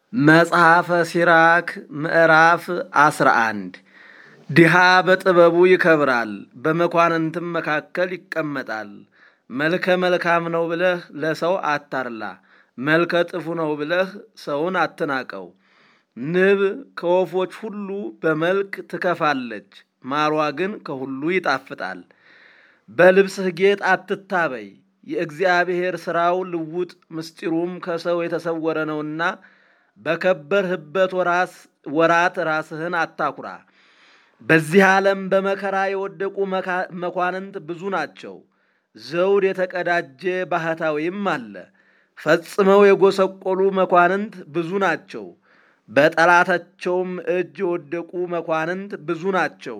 መጽሐፈ ሲራክ ምዕራፍ አስራ አንድ ድሃ በጥበቡ ይከብራል፣ በመኳንንትም መካከል ይቀመጣል። መልከ መልካም ነው ብለህ ለሰው አታርላ፣ መልከ ጥፉ ነው ብለህ ሰውን አትናቀው። ንብ ከወፎች ሁሉ በመልክ ትከፋለች፣ ማሯ ግን ከሁሉ ይጣፍጣል። በልብስህ ጌጥ አትታበይ፣ የእግዚአብሔር ሥራው ልውጥ ምስጢሩም ከሰው የተሰወረ ነውና በከበርህበት ወራት ራስህን አታኩራ። በዚህ ዓለም በመከራ የወደቁ መኳንንት ብዙ ናቸው። ዘውድ የተቀዳጀ ባህታዊም አለ። ፈጽመው የጎሰቆሉ መኳንንት ብዙ ናቸው። በጠላታቸውም እጅ የወደቁ መኳንንት ብዙ ናቸው።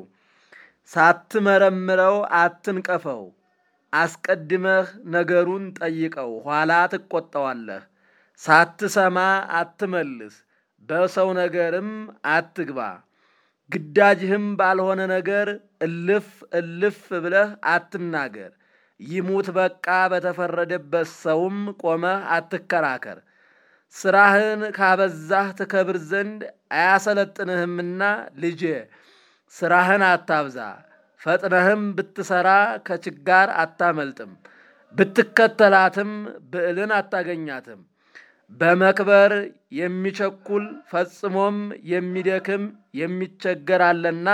ሳትመረምረው አትንቀፈው። አስቀድመህ ነገሩን ጠይቀው፣ ኋላ ትቆጠዋለህ። ሳትሰማ አትመልስ፣ በሰው ነገርም አትግባ። ግዳጅህም ባልሆነ ነገር እልፍ እልፍ ብለህ አትናገር። ይሙት በቃ በተፈረደበት ሰውም ቆመህ አትከራከር። ሥራህን ካበዛህ ትከብር ዘንድ አያሰለጥንህምና ልጄ ሥራህን አታብዛ። ፈጥነህም ብትሠራ ከችጋር አታመልጥም፣ ብትከተላትም ብዕልን አታገኛትም። በመክበር የሚቸኩል ፈጽሞም የሚደክም የሚቸገር አለና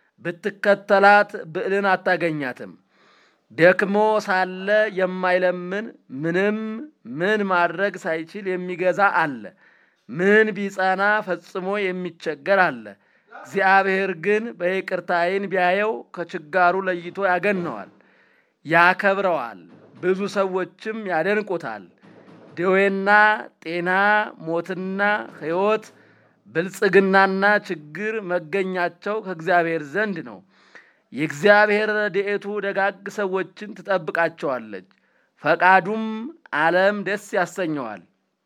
ብትከተላት ብዕልን አታገኛትም። ደክሞ ሳለ የማይለምን ምንም ምን ማድረግ ሳይችል የሚገዛ አለ። ምን ቢጸና ፈጽሞ የሚቸገር አለ። እግዚአብሔር ግን በይቅርታ ዓይን ቢያየው ከችጋሩ ለይቶ ያገነዋል፣ ያከብረዋል። ብዙ ሰዎችም ያደንቁታል። ደዌና ጤና፣ ሞትና ሕይወት፣ ብልጽግናና ችግር መገኛቸው ከእግዚአብሔር ዘንድ ነው። የእግዚአብሔር ረድኤቱ ደጋግ ሰዎችን ትጠብቃቸዋለች፣ ፈቃዱም ዓለም ደስ ያሰኘዋል።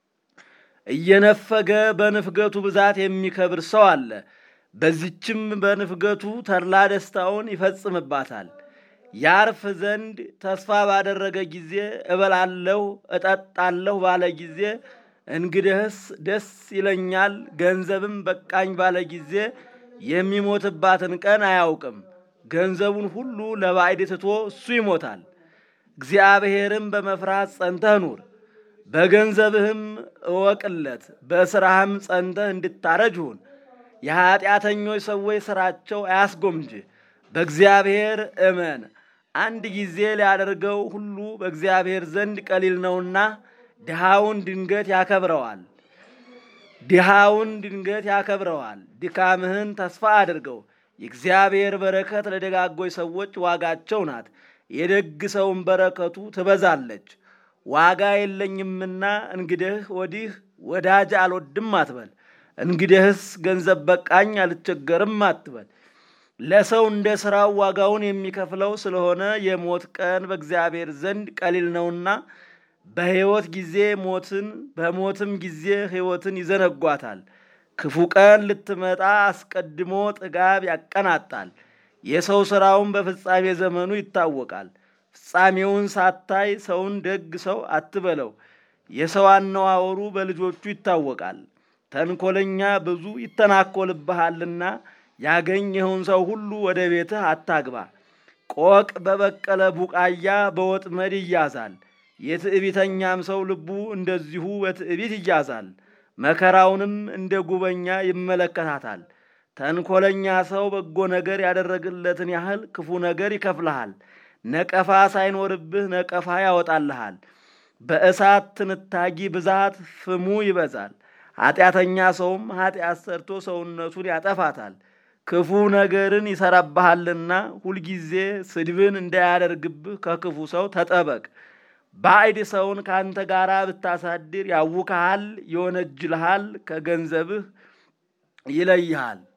እየነፈገ በንፍገቱ ብዛት የሚከብር ሰው አለ። በዚችም በንፍገቱ ተድላ ደስታውን ይፈጽምባታል። ያርፍ ዘንድ ተስፋ ባደረገ ጊዜ እበላለሁ እጠጣለሁ ባለ ጊዜ እንግዲህስ ደስ ይለኛል፣ ገንዘብም በቃኝ ባለ ጊዜ የሚሞትባትን ቀን አያውቅም። ገንዘቡን ሁሉ ለባዕድ ትቶ እሱ ይሞታል። እግዚአብሔርም በመፍራት ጸንተህ ኑር፣ በገንዘብህም እወቅለት፣ በሥራህም ጸንተህ እንድታረጅ ሁን። የኀጢአተኞች ሰዎች ሥራቸው አያስጎምጅህ፣ በእግዚአብሔር እመን። አንድ ጊዜ ሊያደርገው ሁሉ በእግዚአብሔር ዘንድ ቀሊል ነውና ድሃውን ድንገት ያከብረዋል ድሃውን ድንገት ያከብረዋል። ድካምህን ተስፋ አድርገው። የእግዚአብሔር በረከት ለደጋጎች ሰዎች ዋጋቸው ናት። የደግ ሰውን በረከቱ ትበዛለች። ዋጋ የለኝምና እንግዲህ ወዲህ ወዳጅ አልወድም አትበል። እንግዲህስ ገንዘብ በቃኝ አልቸገርም አትበል። ለሰው እንደ ሥራው ዋጋውን የሚከፍለው ስለሆነ የሞት ቀን በእግዚአብሔር ዘንድ ቀሊል ነውና በሕይወት ጊዜ ሞትን በሞትም ጊዜ ሕይወትን ይዘነጓታል። ክፉ ቀን ልትመጣ አስቀድሞ ጥጋብ ያቀናጣል። የሰው ሥራውን በፍጻሜ ዘመኑ ይታወቃል። ፍጻሜውን ሳታይ ሰውን ደግ ሰው አትበለው። የሰው አነዋወሩ በልጆቹ ይታወቃል። ተንኮለኛ ብዙ ይተናኮልብሃልና ያገኘኸውን ሰው ሁሉ ወደ ቤትህ አታግባ። ቆቅ በበቀለ ቡቃያ በወጥመድ ይያዛል። የትዕቢተኛም ሰው ልቡ እንደዚሁ በትዕቢት ይያዛል። መከራውንም እንደ ጉበኛ ይመለከታታል። ተንኮለኛ ሰው በጎ ነገር ያደረግለትን ያህል ክፉ ነገር ይከፍልሃል። ነቀፋ ሳይኖርብህ ነቀፋ ያወጣልሃል። በእሳት ትንታጊ ብዛት ፍሙ ይበዛል። ኃጢአተኛ ሰውም ኃጢአት ሰርቶ ሰውነቱን ያጠፋታል። ክፉ ነገርን ይሰራብሃልና ሁልጊዜ ስድብን እንዳያደርግብህ ከክፉ ሰው ተጠበቅ። ባዕድ ሰውን ከአንተ ጋር ብታሳድር ያውክሃል፣ ይወነጅልሃል፣ ከገንዘብህ ይለይሃል።